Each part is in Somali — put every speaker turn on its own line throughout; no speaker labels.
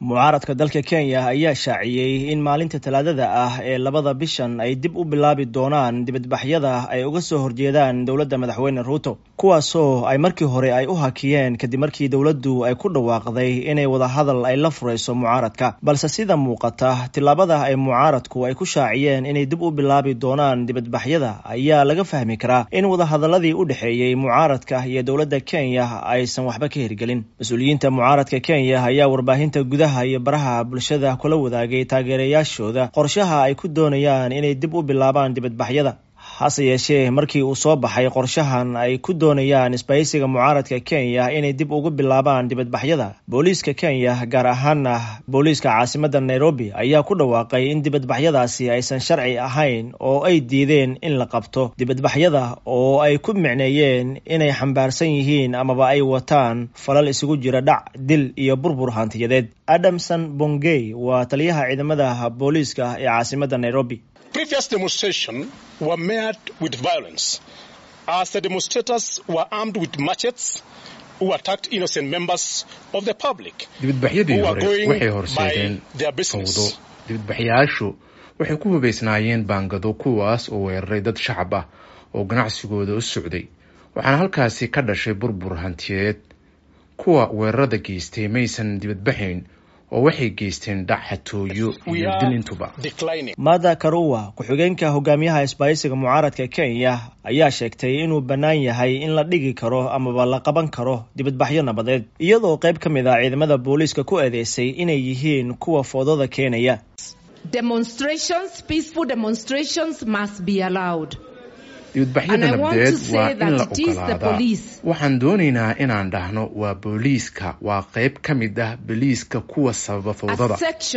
mucaaradka dalka kenya ayaa shaaciyey in maalinta talaadada ah ee labada bishan ay dib u bilaabi doonaan dibadbaxyada ay uga soo horjeedaan dowladda madaxweyne ruuto kuwaasoo ay markii hore ay u hakiyeen kadib markii dowladdu ay ku dhawaaqday inay wadahadal ay la furayso mucaaradka balse sida muuqata tillaabada ay mucaaradku ay ku shaaciyeen inay dib u bilaabi doonaan dibadbaxyada ayaa laga fahmi karaa in wadahadaladii u dhexeeyey mucaaradka iyo dowladda kenya aysan waxba ka hirgelin mas-uuliyiinta mucaaradka kenya ayaa warbaahinta gudaha iyo baraha bulshada kula wadaagay taageerayaashooda qorshaha ay ku doonayaan inay dib u bilaabaan dibadbaxyada hase yeeshee markii uu soo baxay qorshahan ay ku doonayaan isbahaysiga mucaaradka kenya inay dib ugu bilaabaan dibadbaxyada booliiska kenya gaar ahaana booliiska caasimadda nairobi ayaa ku dhawaaqay in dibadbaxyadaasi aysan sharci ahayn oo ay diideen in la qabto dibadbaxyada oo ay ku micneeyeen inay xambaarsan yihiin amaba ay wataan falal isugu jira dhac dil iyo burbur hantiyadeed adamson bongey waa taliyaha ciidamada booliiska ee caasimadda nairobi
previous demonstration were met with violence as the demonstrators were armed with machetes who attacked innocent members of the public
dibadbaxyadii hore waxay horseedeen fawdo dibadbaxyaashu waxay ku hubaysnaayeen baangado kuwaas oo weeraray dad shacab ah oo ganacsigooda u socday waxaana halkaasi ka dhashay burbur hantiyeed kuwa weerarada geystay maysan dibadbaxayn oo waxay geysteen dhac xatooyo iyo dil intuba
mada karuwa ku-xigeenka hogaamiyaha isbaahaysiga mucaaradka kenya ayaa sheegtay inuu bannaan yahay in la dhigi karo amaba la qaban karo dibadbaxyo nabadeed iyadoo qayb ka mid ah ciidamada booliiska ku eedeysay inay yihiin kuwa foodada keenaya
dibadbaxyada nabdeed waa in la ogolaadaa waxaan doonaynaa inaan dhahno waa booliiska waa qayb ka mid ah booliiska kuwa sababa fawdada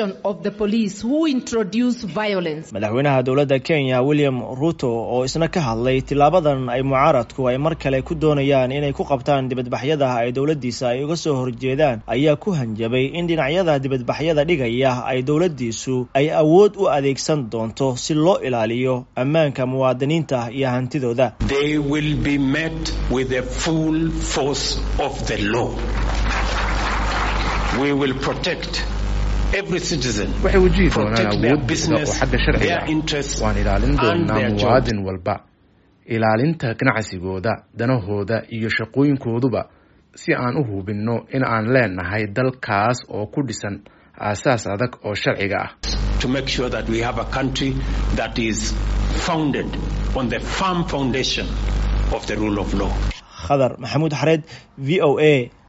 madaxweynaha dowladda kenya william ruto oo isna ka hadlay tilaabadan ay mucaaradku ay mar kale ku doonayaan inay ku qabtaan dibadbaxyada ay dowladdiisa ay uga soo horjeedaan ayaa ku hanjabay in dhinacyada dibadbaxyada dhigaya ay dowladdiisu ay awood u adeegsan doonto si loo ilaaliyo ammaanka muwaadiniinta iyo
They will be met with the full force of the law. We will protect every citizen.
waxay wajihi doonaan awood buuxda oo xagga sharciga ah waan ilaalin doonaa muwaadin walba ilaalinta ganacsigooda danahooda iyo shaqooyinkooduba si aan u hubinno in aan leenahay dalkaas oo ku dhisan aasaas adag oo sharciga ah
to make sure that we have a country that is founded on the firm foundation of the rule of law
khadar maxamuud xareed v o a